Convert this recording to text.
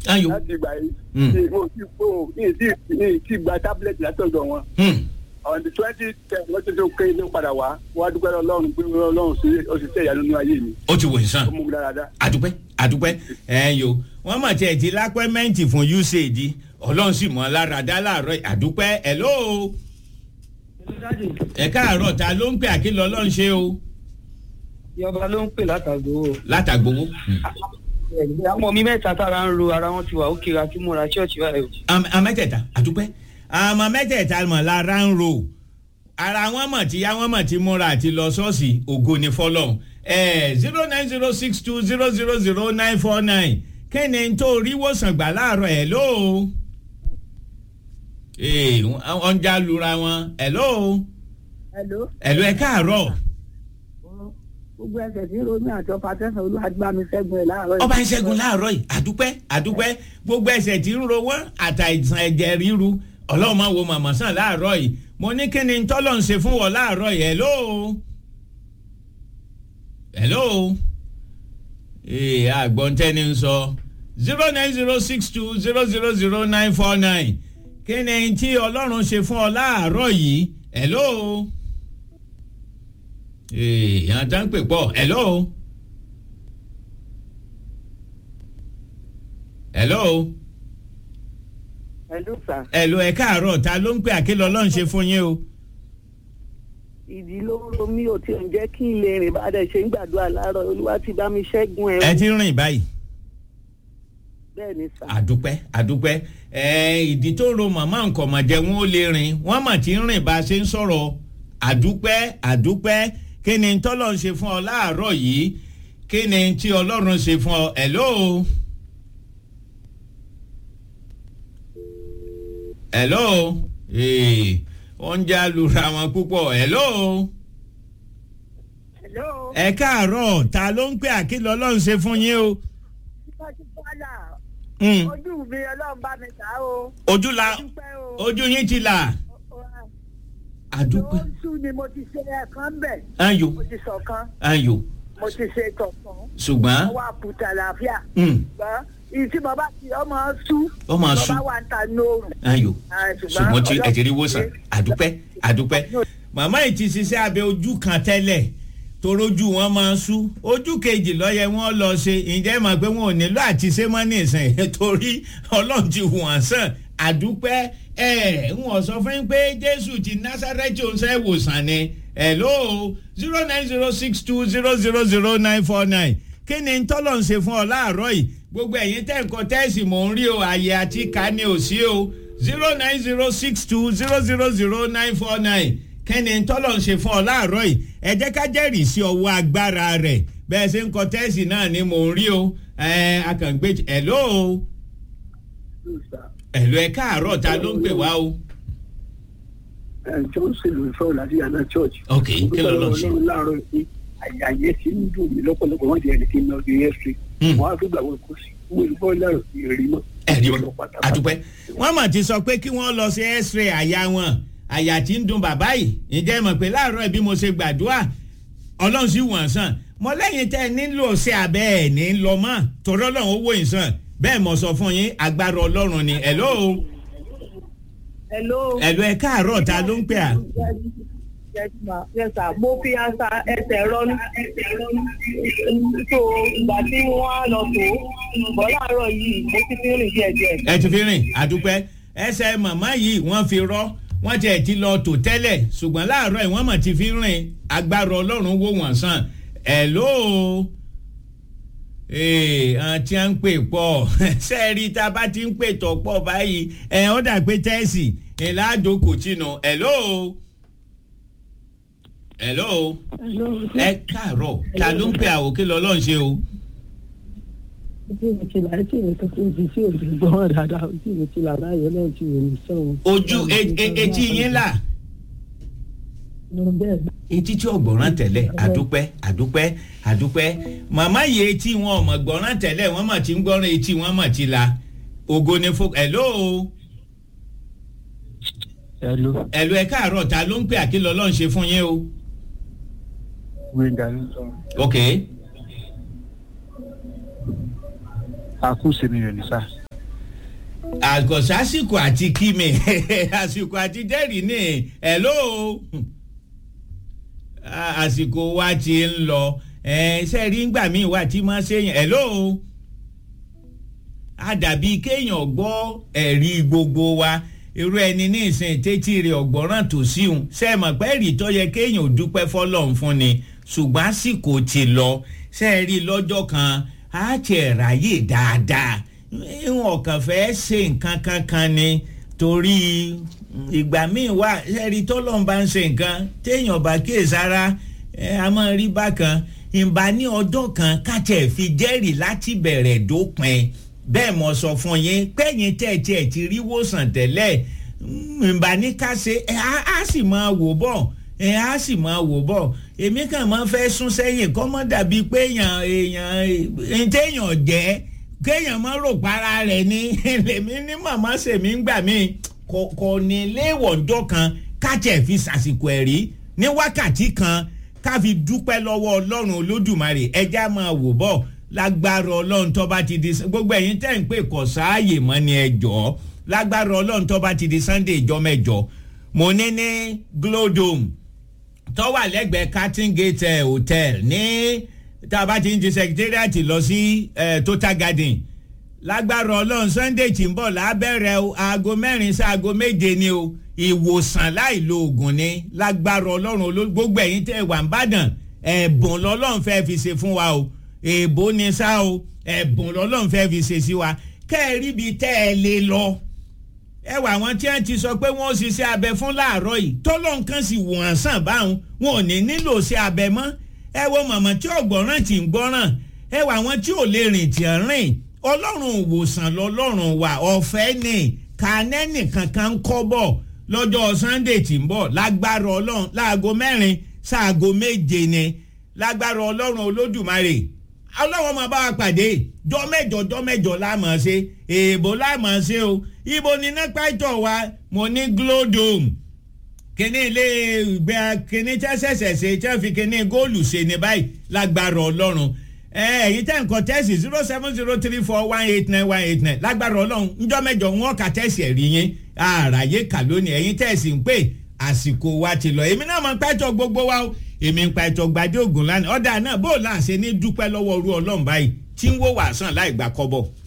Ayò. láti ìgbà yìí Mm. ní mo ti kó ní ìdí ní ìdí gba tábìlẹ̀tì látọ̀dọ̀ wọn Hmm. on the twenty ten wọ́n ti tó ké ló padà wá wọ́n á dúpẹ́ lọ́rùn pé ọlọ́run sí òṣìṣẹ́ ìyanu nínú ayé mi ó ti wò yín sàn ó mú mi dáadáa. àdúpẹ́ àdúpẹ́ ẹ yo wọ́n mọ̀ tiẹ̀ ti lápẹ́mẹ́ǹtì fún usaid ọlọ́run sì mọ̀ lára dá láàárọ̀ àdúpẹ́ ẹ̀ ló ẹ káàárọ̀ ta ló ń pè àkìlọ̀ ọlọ́run ṣe o ìjọba ló ń pè látàgbò o látàgbowó. àwọn mi mẹ́ta tára ń ro ara wọn ti wà ó kira tí mo ra ṣọ́ọ̀ṣì báyìí o. àmọ́ mẹ́tẹ̀ẹ̀ta àdúpẹ́ àmọ́ mẹ́tẹ̀ẹ̀ta mọ̀ lára ń ro ara wọn mọ̀ tí yá wọn mọ̀ tí múra àti lọ ṣọ́ọ̀ṣì ògo ni fọlọ́n zero nine zero six two zero zero zero nine four nine kí ni n tó rí wòsàn gbà láàárọ̀ ẹ̀ ló ee wọ́n ń já lura wọn ẹ̀ ló Hello. ẹ̀ ló ẹ̀ káàárọ̀ gbogbo ẹsẹ̀ tí romi àti ọkọ̀ atẹ́sán olúwàgbàmí ṣẹ́gun ẹ̀ láàárọ̀ yìí. ọba ìṣẹ́gun láàárọ̀ yìí àdúpẹ́ àdúpẹ́ gbogbo ẹsẹ̀ tí ń ro wọ́n àtàìsàn ẹ̀jẹ̀ ríru ọlọ́run máa wo màmá sàn láàárọ̀ yìí mo ní kí ni tọ́lọ̀ ń ṣe fún wọn láàárọ̀ yìí hello hello ee àgbọ̀ntẹ́ni ń sọ zero nine zero six two zero zero zero nine four nine kí ni tí ọlọ́run ṣe fún ọ láàárọ̀ yìí hello ee yàn tán pè pọ̀ hello. hello Hello sir. hello ẹ káàárọ̀ ta ló ń pè àkélọ́ ọlọ́run ṣe fún yín o. ìdí ló ń ro mí ò tí ò ń jẹ́ kí n lè rìn bá dẹ̀ ṣe ń gbàdúrà láàárọ̀ olúwa ti bá mi ṣẹ́gun ẹ̀. ẹ ti rìn báyìí bẹ́ẹ̀ ni sà. àdúpẹ́ àdúpẹ́ ẹ ìdí tó ro màmá nǹkan mọ̀ jẹ́ wọn ó lè rìn wọ́n mà ti ń rìn bá a ṣe ń sọ̀rọ̀ àdúpẹ́ àdúpẹ́ kí ni tọ́lọ́ ń ṣe fún ọ láàárọ̀ yìí kí ni tí ọlọ́run ṣe fún ọ hello. hello ee wọ́n ń já lura wọn púpọ̀ hello. hello. ẹ káàárọ̀ ta ló ń pè àkìlọ̀ ọlọ́run ṣe fún yín o. ìtọ́jú bọ́lá Mm. ojú mi ọlọ́run bá mi tà o. ojú la dúpẹ́ o. ojú yín ti là àdúpẹ́ lóṣù ni mo ti ṣe ẹ̀kan bẹ̀. ayò mo ti sọ̀kan ayò mo ti ṣe tọ̀kan. ṣùgbọ́n mo wá kùtà làáfíà. mm, ṣùgbọ́n ìyí tí mo bá ti ọmọ sú. Ó máa sú. mo bá wà ń ta nóòrùn. ayò Ah, ṣùgbọ́n tí ẹ ti rí wòsàn Ọlọ́run àdúpẹ́ àdúpẹ́ màmá yìí ti ṣiṣẹ́ abẹ ojú kan tẹ́lẹ̀ torójú wọn máa ń sú ojú kejì lọ́yẹ wọn lọ ṣe ǹjẹ́ mọ̀ pé wọn ò nílò àti ṣe mọ́ ní ìsìn torí ọlọ́run ti hù wọ́n sàn àdúpẹ́ ẹ̀ ń wọ́n sọ fún yín pé jésù ti násàrẹ́tì òǹṣẹ́ ìwòsàn ni hello zero nine zero six two zero zero zero nine four nine kí ni tọ́lọ̀ ń ṣe fún ọ láàárọ̀ yìí gbogbo ẹ̀yin tẹ̀ ń kọ tẹ́sì mò ń rí o àyè àti ká ní ò sí o zero nine zero six two zero zero zero nine four nine kí ni tọ́lọ̀ ń ṣe fún ọ láàárọ̀ yìí ẹ jẹ́ ká jẹ́rìí sí ọwọ́ agbára rẹ̀ bẹ́ẹ̀ ṣe ń kọ tẹ́sì náà ni mò ń rí o ẹ̀ akàngbé hello hello ẹ káàárọ̀ ta ló ń pè wá o. ẹ johnson ló ń sọ̀rọ̀ láti yàrá church. ok kí ló lọ ṣe. ọlọ́run láàárọ̀ yìí àyè tí ń dùn mí lọ́pọ̀lọpọ̀ wọ́n ti ẹni kí n lọ sí ẹ̀sìn. Hmm. wọ́n á fi gbàgbọ́ kó sí wọ́n ìbọn láàárọ̀ ìrírí mọ́. ẹ̀rí wọn àdúpẹ́ wọ́n mà ti sọ pé kí wọ́n lọ sí x-ray àyà wọn àyà tí ń dun bàbá yìí ǹjẹ́ mọ̀ pé láàárọ̀ bí mo ṣe gbàdúrà ọlọ́run sì wọ̀n sàn mọ lẹ́yìn tẹ́ ẹ nílò sí abẹ́ ẹ̀ ní lọ mọ́ torí ọlọ́run ó wò yín sàn bẹ́ẹ̀ mo sọ fún yín agbára ọlọ́run ni hello hello. hello ẹ káàárọ̀ ta ló ń pè à. Yes, ma. Yes, sir. mo fi asa ẹsẹ̀ rọ́nú. so ìgbà tí wọ́n á lọ tó bọ́ láàárọ̀ yìí mo ti fi rìn díẹ̀ díẹ̀. ẹ ti fi rìn àdúpẹ́ ẹsẹ̀ màmá yìí wọ́n fi rọ́ wọ́n tiẹ̀ ti lọ tò tẹ́lẹ̀ ṣùgbọ́n láàárọ̀ yìí wọ́n mà ti fi rìn agbára ọlọ́run wò wọ́n sàn hello ee àti à ń pè pọ̀ sẹ́ẹ̀rí tá a bá ti ń pè tọ̀ pọ̀ báyìí ẹ̀ ọ́ dà pé tẹ́sì ẹ̀ ládòkò tìǹà hello hello ẹ káàárọ̀ ta ló ń pè àwòké lọ́lọ́run ṣe o. ojú mi ti là etí mi tó kún sí òbí gbọ́n dáadáa ojú mi ti là báyìí ọlọ́run ti wò mí sọ́run. ojú e- e- etí yín là bẹ́ẹ̀ etí tí ò gbọ́ràn tẹ́lẹ̀ àdúpẹ́ àdúpẹ́ àdúpẹ́ màmá yìí etí wọn ò mọ̀ gbọ́ràn tẹ́lẹ̀ wọ́n mà ti ń gbọ́ràn etí wọn mà ti la ògo ni fún hello hello hello ẹ káàárọ̀ ta ló ń pè àkìlọ̀ ọlọ́run ṣe fún yín o. gbẹ̀ngà ló sọ ok àkúṣe mi rẹ̀ ní sá àgọ̀sásìkò àti kíni àsìkò àti jẹ́rìí ní hello àsìkò wa ti ń lọ ṣe rí ngbà míì wà tí máa ṣe yẹn hello àdàbí kéèyàn gbọ́ ẹ̀rí gbogbo wa irú ẹni ní ìsìn tẹ́tí rẹ̀ ọ̀gbọ́ràn tó síhun ṣe mọ̀ pé ẹ̀rí tó yẹ kéèyàn ò dúpẹ́ fọlọ́run fún ni ṣùgbọ́n àsìkò ti lọ ṣe rí lọ́jọ́ kan á tiẹ̀ ráyè dáadáa ìwọ̀n kàn fẹ́ ṣe nǹkan kankan ni torí ìgbà míì wà ẹ̀rí tọ́lọ́n bá ń ṣe nǹkan téèyàn bá kíyèsára ẹ̀ a máa rí bákan ìbá ní ọjọ́ kan kájẹ̀ fi jẹ́rìí láti bẹ̀rẹ̀ dópin bẹ́ẹ̀ mo sọ fún yín pẹ́yìn tẹ̀tí ẹ̀ ti rí wòsàn tẹ́lẹ̀ ìbá ní ká ṣe ẹ̀ á sì máa wò bọ̀ ẹ̀ á sì máa wò bọ̀ èmi kàn máa fẹ́ sún sẹ́yìn kọ́ mọ́ dàbí pé èèyàn èèyàn téèyàn jẹ́ kéèyàn máa rò para rẹ̀ ní lèmi ní màmá sèmi ń gbà mí kò ní léèwọ̀njọ́ kan kájẹ̀ fi ṣàsìkò ẹ̀rí ní wákàtí kan ká fi dúpẹ́ lọ́wọ́ ọlọ́run olódùmarè ẹja máa wò bọ̀ lágbára ọlọ́run tó bá ti di gbogbo ẹ̀yin tẹ́ ń pè kọ̀ sáàyè mọ́ ni ẹ jọ́ lágbára ọlọ́run tó bá ti di sunday ìjọ mẹ́jọ mo ní ní glodome tó wà lẹ́gbẹ̀ẹ́ carton gate hotel ní tá a bá ti ń di secretariat lọ sí total garden lágbára ọlọ́run sunday tí ń bọ̀ lábẹ́rẹ́ o aago mẹ́rin sí aago méje ni o ìwòsàn láì lo oògùn ni lágbára ọlọ́run gbogbo ẹ̀yin tẹ́ wà ń bàdàn ẹ̀bùn lọ́lọ́run fẹ́ fi ṣe fún wa o èèbó ni sá o ẹ̀bùn lọ́lọ́run fẹ́ fi ṣe sí wa kẹ́ ẹ rí ibi tẹ́ ẹ lè lọ ẹ wà wọn tí wọn ti sọ pé wọn ò ṣiṣẹ́ abẹ fún láàárọ̀ yìí tọ́lọ́ nǹkan sì wọ̀n sàn báwọn wọn ò ní nílò ṣe abẹ mọ́ ẹ wo màmá tí ò gbọ́ràn tí ń gbọ́ràn ẹ wà wọn tí ò lè rìn tí ń rìn ọlọ́run òwòsàn lọ́lọ́run wà ọ̀fẹ́ ni kàánẹ́nì kankan ń kọ́ bọ̀ lọ́jọ́ sunday tí ń bọ̀ lágbára ọlọ́run láago mẹ́rin sáago méje ni lágbára ọlọ́run olódùmarè ọlọ́run máa bá wa pàdé jọ mẹ́jọ jọ mẹ́jọ láàmú ṣe èèbó láàmú ṣe o ibo ni nípa ìtọ̀ wa mo ní glodome kíní ilé ìgbé kíní tẹ́sẹ̀sẹ̀ ṣe tẹ́ fi kíní góòlù ṣe ní báyìí lágbára ọlọ́run ẹ̀yin tẹ́ nǹkan tẹ́sì zero seven zero three four one eight nine one eight nine lágbára ọlọ́run njọ́ mẹ́jọ wọn kà tẹ́sì ẹ̀rí yín àràyè kà lónìí ẹ̀yin tẹ́sì ń pè àsìkò wa ti lọ èmi náà mọ̀ pẹ́tọ́ gbogbo wa o èmi ń pa ẹ̀tọ́ gbadé ògùn lánàá ọ̀dà náà bó o láṣẹ ní dúpẹ́ lọ́wọ́ orú ọlọ́run báyìí tí ń wó wàásàn láì gbà kọ́bọ̀.